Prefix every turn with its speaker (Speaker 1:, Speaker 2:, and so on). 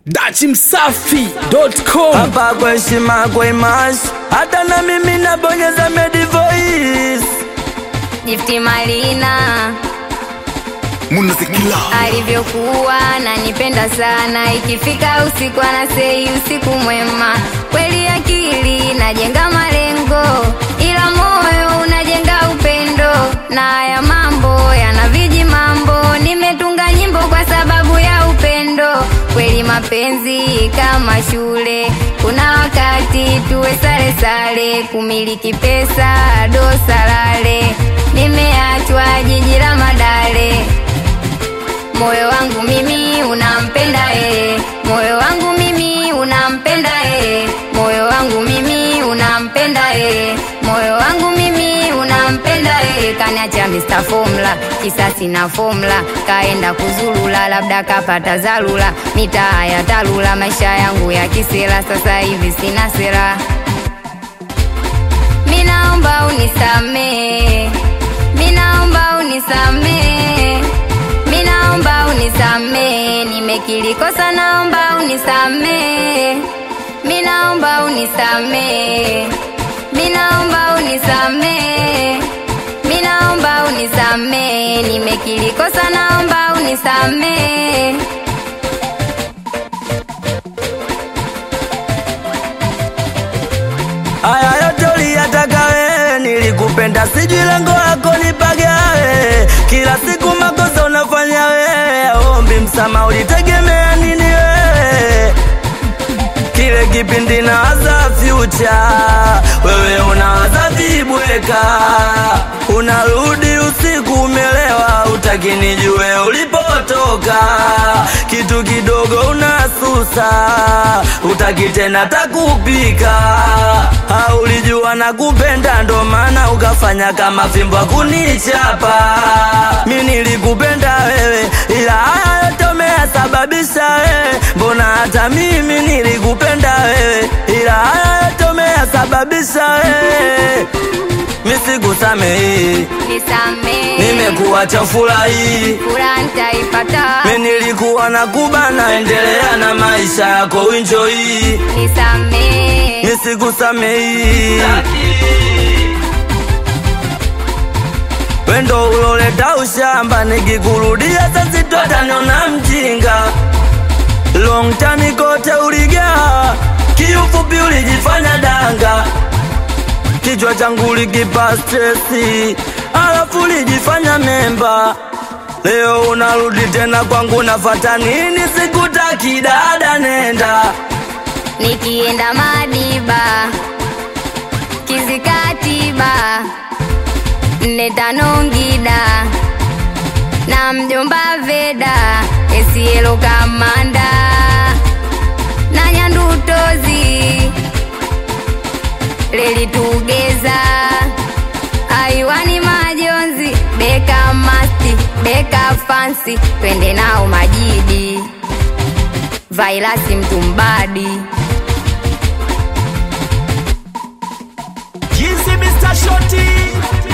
Speaker 1: dachimsafi.com
Speaker 2: hapa kwa heshima kwa imash hata na mimi nabonyeza medi voice
Speaker 3: Jifti Malina
Speaker 1: munazikila
Speaker 3: alivyokuwa nanipenda sana, ikifika usiku anasei usiku mwema. Kweli akili najenga malengo, ila moyo unajenga upendo, na haya mambo yana viji mambo. Nimetunga nyimbo kwa sababu ya upendo. Kweli mapenzi kama shule, kuna wakati tuwe sare sare, kumiliki pesa dosalale. Nimeachwa jiji la Madale moyo wangu mimi unampenda yeye, moyo wangu mimi unampenda yeye, moyo wangu mimi unampenda yeye, moyo wangu mimi unampenda yeye. Kaniacha Mr. Formula, kisasi na formula, kaenda kuzulula, labda kapata zalula, mitaa ya talula, maisha yangu ya kisela, sasa hivi sina sera. Minaomba unisamee, minaomba unisamee Minaomba unisamee, nimekiri kosa, naomba unisamee. Minaomba unisamee, minaomba unisamee, minaomba unisamee, nimekiri kosa, naomba unisamee.
Speaker 2: haya yote uliyataka wewe nilikupenda sijui lengo lako nipagawe kila siku makosa unafanya wewe ombi msama ulitegemea nini wewe kile kipindi nawaza future wewe unawaza vibweka unarudi usiku umelewa utakinijue ulipotoka kitu kidogo unasusa utaki tena takupika haulijua na kupenda ndo maana ukafanya kama fimbo kunichapa mi nilikupenda wewe ila haya yote umeyasababisha wewe mbona hata mimi nilikupenda wewe ila haya yote umeyasababisha wewe misikusamehi
Speaker 3: Nisamee,
Speaker 2: nimekuacha furahi
Speaker 3: furaha nitaipata.
Speaker 2: mi nilikuwa na kubana endelea na maisha yako winjoi
Speaker 3: Nisamee,
Speaker 2: nisikusamehi wendo uloleta ushamba nikikurudia sasitotaniona mjinga long time kote uligaa kiufupi ulijifanya danga kichwa changu ulikipa stresi alafu ulijifanya memba leo unarudi tena kwangu nafata nini sikutaki dada nenda
Speaker 3: nikienda Madiba, Kizikatiba, nne tano Ngida na mjomba Veda, Esielo Kamanda na Nyandutozi, Leli Tugeza, Aiwani Majonzi, Beka Masti, Beka Fansi, twende nao Majidi, Vailasi Mtumbadi.
Speaker 1: jinsi Mr. Shoti